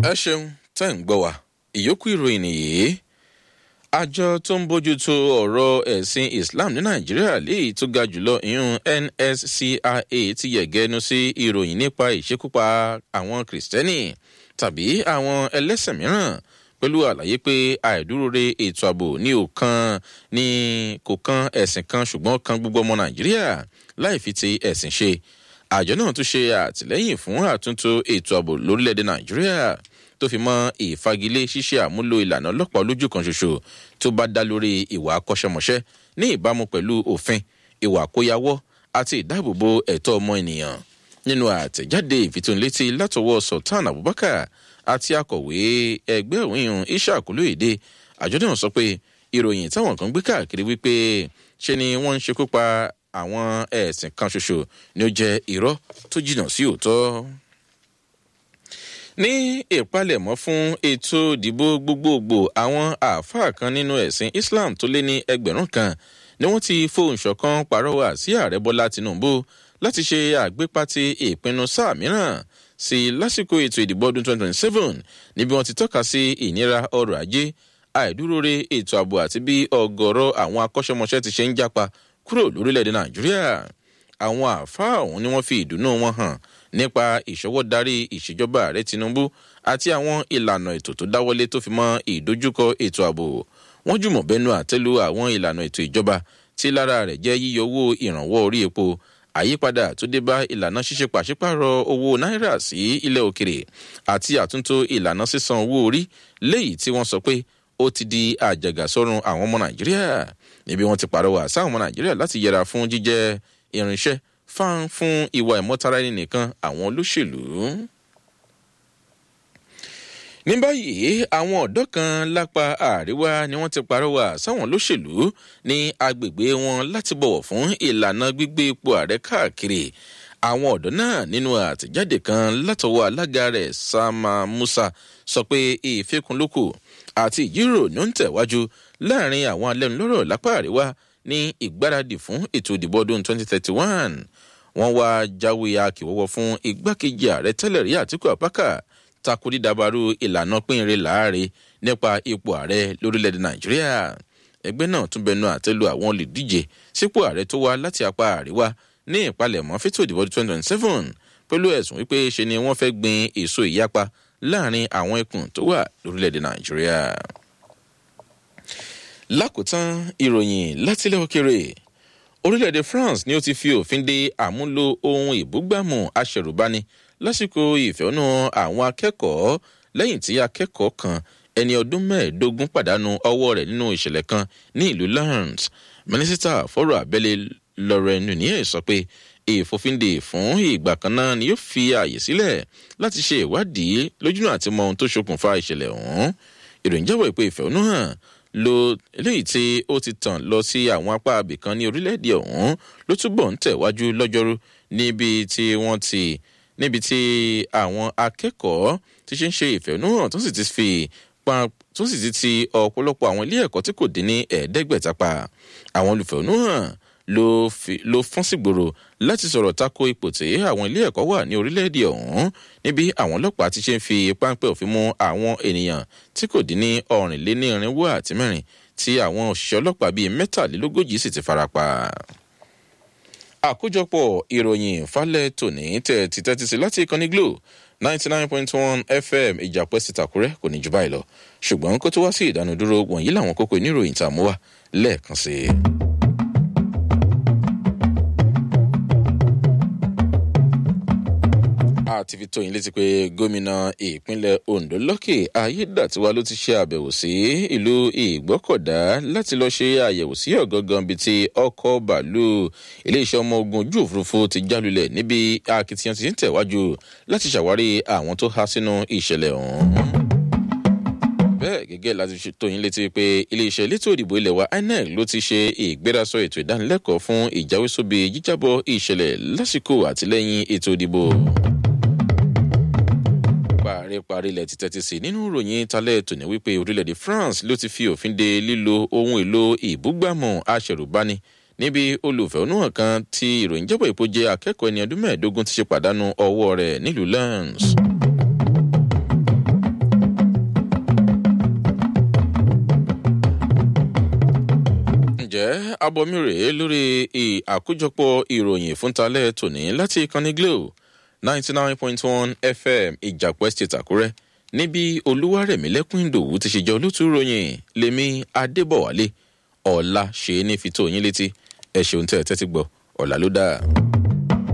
ẹ ṣeun tẹ́ ń gbọ́ wa ìyókù ìròyìn nìyí àjọ tó ń bójútó ọ̀rọ̀ ẹ̀sìn islam ní nàìjíríà léyìí tó ga jùlọ ìyún nscia ti yẹ̀gẹ́nu sí ìròyìn nípa ìṣekúpa àwọn kìrìsìtẹ́nì tàbí àwọn ẹlẹ́sìn mìíràn pẹ̀lú àlàyé pé àìdúróore ètò ààbò ní òkan ní kò kan ẹ̀sìn kan ṣùgbọ́n kan gbogbo ọmọ nàìjíríà láì fi ti ẹ̀sìn ṣe àjọ náà tún ṣe àtìlẹ́yìn fún àtúntò ètò ààbò lórílẹ̀‐èdè nàìjíríà tó fi mọ́ ìfagilé ṣíṣe àmúlò ìlànà ọlọ́pàá olójú kan ṣoṣo tó bá dá lórí ìwà akọ́ṣẹ́mọṣẹ́ ní ìbámu pẹ̀lú òfin ìwà àkóyawọ́ àti ìdáàbòbò ẹ̀tọ́ ọmọ ènìyàn nínú àtẹ̀jáde ìfitónilétí látọwọ́ sultan abubakar àti akọ̀wé ẹgbẹ́ òyìn ishaq olóyèdè àjọ náà sọ pé ìròyìn táwọn kan gbé káàkiri wípé ṣe ni wọ́n ń ṣekú pa àwọn ẹ̀sìn kan ṣoṣo ni ó jẹ́ irọ́ tó jìnnà sí òótọ́ ní ìpalẹ̀mọ́ fún ètò ìdìbò gbogbogbò àwọn àáfàá kan nínú ẹ̀sìn islam tó lé ní ẹgbẹ̀rún kan ni wọ́n ti fohùn ṣọ̀kan pàrọwà sí ààrẹ bọ́lá tinubu láti ṣe àgbépatì ìpinnu sáà mìíràn sí lásìkò ètò ìdìbò ọdún 2027 níbi wọ́n ti tọ́ka sí ìnira ọrọ̀ ajé àìdúróore ètò ààbò àti bí ọgọ́rọ̀ àwọn akọ́ṣẹ́mọṣẹ́ ti ṣe ń jápa kúrò lórílẹ̀‐èdè nàìjíríà àwọn àáfàá ọ̀hún ni wọ́n fi ìdùnnú wọn hàn nípa ìṣọwọ́ darí ìṣèjọba ààrẹ tinubu àti àwọn ìlànà ètò tó dáwọlé tó fi mọ ìdojúkọ ètò ààbò wọn jùmọ̀ bẹnu àtẹ́lu àwọn ìlànà ètò ìjọba tí lára rẹ̀ jẹ́ yíyọ owó ìrànwọ́ orí epo àyípadà tó dé bá ìlànà ṣíṣe pàṣípàrọ̀ owó náírà sí ilẹ̀ òkèrè àti àtúntò ìlànà sísan owó orí léyìí tí wọ́n sọ pé ó ti di àjàgà sọ́run àwọn ọmọ nàìjíríà níbi wọ́n ti pàrọwà sáwọn ọmọ nàìjíríà láti yẹra fún jíjẹ́ irinṣẹ́ fáń fún ìwà ìmọ̀tara ẹni nìkan àwọn olóṣèlú. ní báyìí àwọn ọ̀dọ́ kan lápá àríwá ni wọ́n ti parọ́wà sáwọn olóṣèlú ní agbègbè wọn láti bọ̀wọ̀ fún ìlànà gbígbé ipò ààrẹ káàkiri àwọn ọ̀dọ́ náà nínú àtẹ̀jáde kan látọwọ́ alága rẹ̀ sama musa sọ pé ìfikùnlókù àti ìjíròrò ní ó ń tẹ̀wájú láàrin àwọn alẹ́nulọ́rọ̀ lápá àríwá ní ìgbáradì fún ètò ìdìbò ọdún 2031 wọ́n wá jáwé akíwọ́wọ́ fún igbákejì ààrẹ tẹ́lẹ̀ rí àtìkú àpákà takò dídabarú ìlànà pínrin láàrin nípa ipò ààrẹ lórílẹ̀‐èdè nàìjíríà ẹgbẹ́ náà tún bẹnu àtẹ́lu àwọn olùdíje sípò ààrẹ tó wá láti apá àríwá ní ìpalẹ̀mọ́ fẹ́tò ìdìbò 2027 pẹ̀lú ẹ̀sùn wípé ṣe ni wọ́n fẹ́ gbin èso ìyapa láàrin àwọn ẹkùn tó wà lórílẹ̀‐èdè nàìjíríà lákòótán ìròyìn látilẹ̀ òkèrè orílẹ̀-èdè france ni ó ti fi òfin de àmúlò ohun ìbúgbàmù aṣẹ̀rùbani lásìkò ìfẹ̀hónú àwọn akẹ́kọ̀ọ́ lẹ́yìn tí akẹ́kọ̀ọ́ kan ẹni ọdún mẹ́ẹ̀ẹ́dógún pàdánù ọwọ́ rẹ̀ nínú ìṣẹ̀lẹ̀ kan ní ìlú lawrence mínísítà fọ́rọ̀ abẹ́lé lauren nunez sọ pé ìfòfindè fún ìgbà kan náà ni yóò fi ààyè sílẹ̀ láti ṣe ìwádìí lójúnà àti mọ ohun tó ṣokùnfà ìṣẹ̀lẹ̀ ọ̀hún ìròyìn jábọ̀ ìpè ìfẹ̀hónú hàn lo eléyìí tí ó ti tàn lọ sí àwọn apá abìkan ní orílẹ̀-èdè ọ̀hún ló túbọ̀ ń tẹ̀wájú lọ́jọ́rú níbi tí wọ́n ti níbi tí àwọn akẹ́kọ̀ọ́ ti ṣe ń ṣe ìfẹ̀hónúhàn tó sì ti fi pa tó sì ti ti ọ̀pọ̀lọpọ̀ àwọn ilé ẹ̀kọ́ tí kò dín ní ẹ̀ẹ́dẹ́gbẹ̀ta pa àwọn olùfẹ̀hónúhàn ló fọ́n sígboro láti sọ̀rọ̀ tako ipò tí àwọn ilé ẹ̀kọ́ wà ní orílẹ̀-èdè ọ̀hún níbi àwọn ọlọ́pàá ti ṣe ń fi páńpẹ́ òfin mú àwọn ènìyàn tí kò dín ní ọ̀rìnlénírínwó àti mẹ́rin tí àwọn òṣìṣẹ́ ọlọ́pàá bíi mẹ́tàlélógójì sì ti farapa. àkójọpọ̀ ìròyìn falẹ̀ tòní tẹ̀ ti tẹ́tí sí láti ìkànnì glo ninety nine point one fm ìjàpẹ́ sí tàkúrẹ́ kò ní jù báyìí lọ ṣùgbọ́n kó tó wá sí ìdánudúró wọ̀nyí làwọn kókó oníròyìn tá a mú wá lẹ́ẹ̀kan sí i. àti fi tóyin létí pé gómìnà ìpínlẹ̀ ondo lọ́kè ayédàtiwa ló ti ṣe àbẹ̀wò sí ìlú ìgbọ́kọ̀dá láti lọ́ọ́ ṣe àyẹ̀wò sí ọ̀gángan bíi ti ọkọ̀ bàálù iléeṣẹ́ ọmọ ogun ojú òfurufú ti jálulẹ̀ níbi akitiyan ti ń tẹ̀wájú láti ṣàwárí àwọn tó há sínú ìṣẹ̀lẹ̀ ọ̀hún bẹ́ẹ̀ gẹ́gẹ́ láti fi tóyin létí pé iléeṣẹ́ elétò ìdìbò ilẹ̀ wa inec ló ti ṣe ìgbérasọ ètò ìdánilẹ́kọ̀ọ́ fún ìjáwésóbi jíjábọ̀ ìṣẹ̀lẹ̀ lásìkò àtìlẹ́yìn ètò ìdìbò paríparí ilẹ̀ ti tẹ́tí sí nínú ìròyìn talẹ́ tòní wípé orílẹ̀-èdè france ló ti fi òfin de lílo ohun èlò ìbúgbàmù aṣẹ̀rùbani níbi olùfẹ̀hónúhàn kan tí ìròyìn jábọ̀ ìpò jẹ́ akẹ́kọ̀ọ́ ẹni ọdún mẹ́ẹ̀ẹ́dógún ti ṣe pàdánù ọwọ́ rẹ̀ nílùú lens. ǹjẹ́ abọ́mi rèé lórí àkójọpọ̀ ìròyìn fúntalẹ́ tòní láti ìkànnì glo ninety nine point one fm ìjàpọ̀ estate àkúrẹ́ níbi olúwarẹ̀mílẹ́kùn ìdòwú ti ṣe jẹ́ olótú ròyìn lèmi adébọ̀wálé ọ̀la ṣe é ní fi tó yín létí ẹ ṣeun tẹ́ ẹ tẹ́tí gbọ́ ọ̀la ló dáa.